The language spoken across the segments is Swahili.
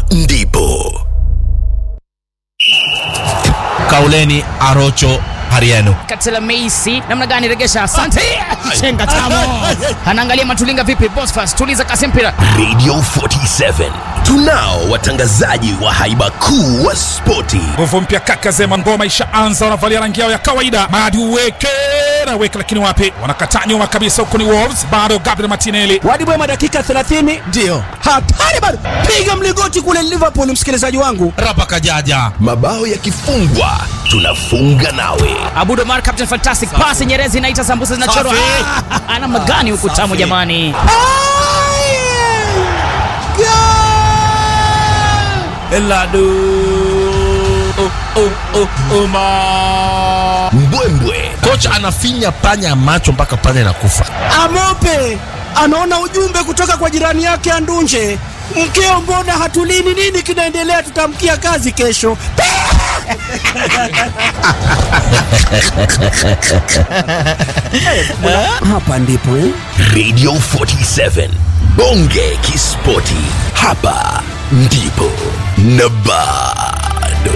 ndipo Kauleni Arocho Hariano. Katela Meisi namna gani regesha? Asante. Chenga tamo. Anaangalia Matulinga vipi? Bosfas tuliza kasi mpira. Radio 47 tunao watangazaji wa haiba kuu wa spoti nguvu mpya kaka zema ngoma ishaanza wanavalia rangi yao ya kawaida madi uweke na weke lakini wapi wanakataa nyuma kabisa huko ni wolves bado gabriel martinelli Wadi Bwema dakika 30 Ndio. hatari bado, piga mlingoti kule Liverpool, msikilizaji wangu. Rapa Kajaja. mabao yakifungwa tunafunga nawe Abudo Mar Captain Fantastic pass Nyerezi inaita sambusa zinachorwa. Safi. Ah, Ana magani huku tamu Safi. jamani. Eladu. Oh, oh, oh, Oma. mbwembwe Kocha anafinya panya macho mpaka panya inakufa. Amope anaona ujumbe kutoka kwa jirani yake Andunje, mkeo, mbona hatulini? Nini kinaendelea? Tutamkia kazi kesho. Hapa ndipo eh? Radio 47 bonge kispoti hapa ndipo na bado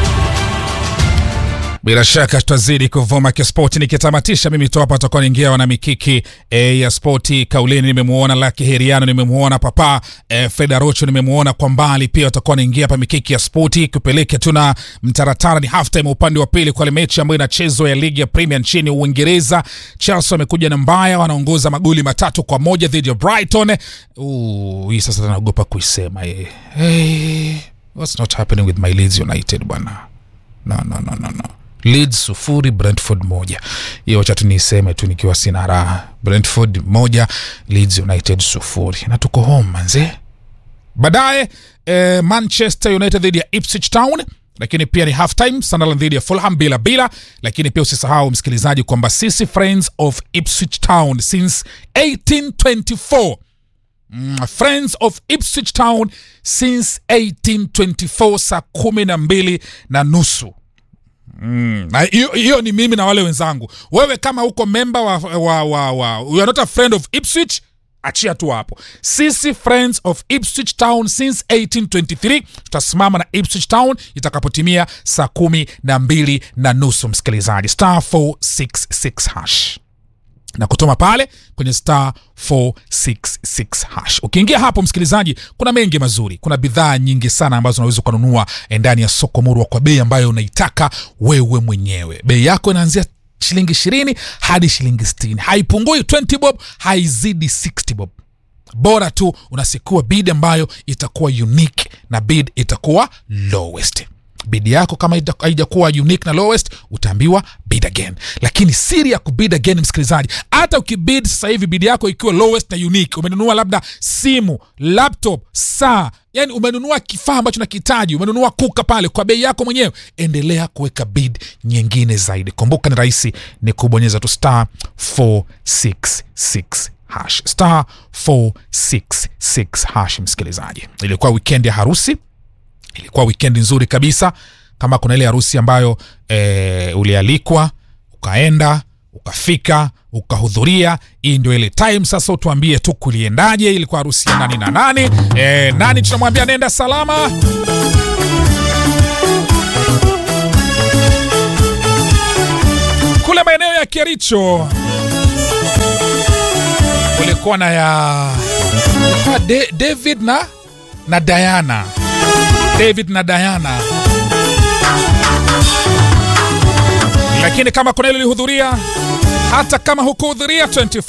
bila shaka tutazidi kuvuma kispoti nikitamatisha mimi tu hapa atakuwa niingia wana mikiki e, ya spoti kaulini nimemuona laki heriano nimemuona papa e, freda rocho nimemuona kwa mbali pia watakuwa naingia hapa mikiki ya spoti kupeleke tuna mtaratara ni halftime upande wa pili kwa ile mechi ambayo inachezwa ya ligi ya premier nchini uingereza chelsea wamekuja na mbaya wanaongoza magoli matatu kwa moja dhidi ya brighton Uu, hii sasa naogopa kuisema eh. hey, what's not happening with my leeds united bwana no, no, no, no, no. Leeds sufuri Brentford moja. Hiyo wacha tu niiseme tu nikiwa sina raha. Brentford moja, Leeds United sufuri, na tuko home manze. Baadaye eh, Manchester United dhidi ya Ipswich Town lakini pia ni halftime Sunderland dhidi ya Fulham bila bila, lakini pia usisahau msikilizaji kwamba sisi Friends of Ipswich Town since 1824 Mm, Friends of Ipswich Town since 1824 saa kumi na mbili na nusu Mm, na hiyo hiyo ni mimi na wale wenzangu. Wewe kama uko memba wa, wa, wa, wa you are not a friend of Ipswich, achia tu hapo. Sisi Friends of Ipswich Town since 1823 tutasimama na Ipswich Town itakapotimia saa kumi na mbili na nusu msikilizaji, star 466 hash na kutoma pale kwenye star 466 hash. Ukiingia hapo msikilizaji, kuna mengi mazuri, kuna bidhaa nyingi sana ambazo unaweza ukanunua ndani ya soko murwa kwa bei ambayo unaitaka wewe mwenyewe. Bei yako inaanzia shilingi ishirini hadi shilingi sitini haipungui 20 bob, haizidi 60 bob bora tu unasikua bid ambayo itakuwa unique na bid itakuwa lowest bid yako kama ita- haijakuwa unique na lowest utaambiwa bid again lakini siri ya kubid again msikilizaji hata ukibid sasa hivi bid yako ikiwa lowest na unique umenunua labda simu laptop saa yani umenunua kifaa ambacho nakihitaji umenunua kuka pale kwa bei yako mwenyewe endelea kuweka bid nyingine zaidi kumbuka ni rahisi ni kubonyeza tu star 466 hash star 466 hash msikilizaji ilikuwa weekend ya harusi ilikuwa wikendi nzuri kabisa kama kuna ile harusi ambayo e, ulialikwa ukaenda ukafika ukahudhuria hii ndio ile time sasa utuambie tu kuliendaje ilikuwa harusi ya nani na nani e, nani tunamwambia nenda salama kule maeneo ya kericho kulikuwa na ya ilikuwa De, david na na diana david na diana lakini kama kuna ile ilihudhuria hata kama hukuhudhuria 24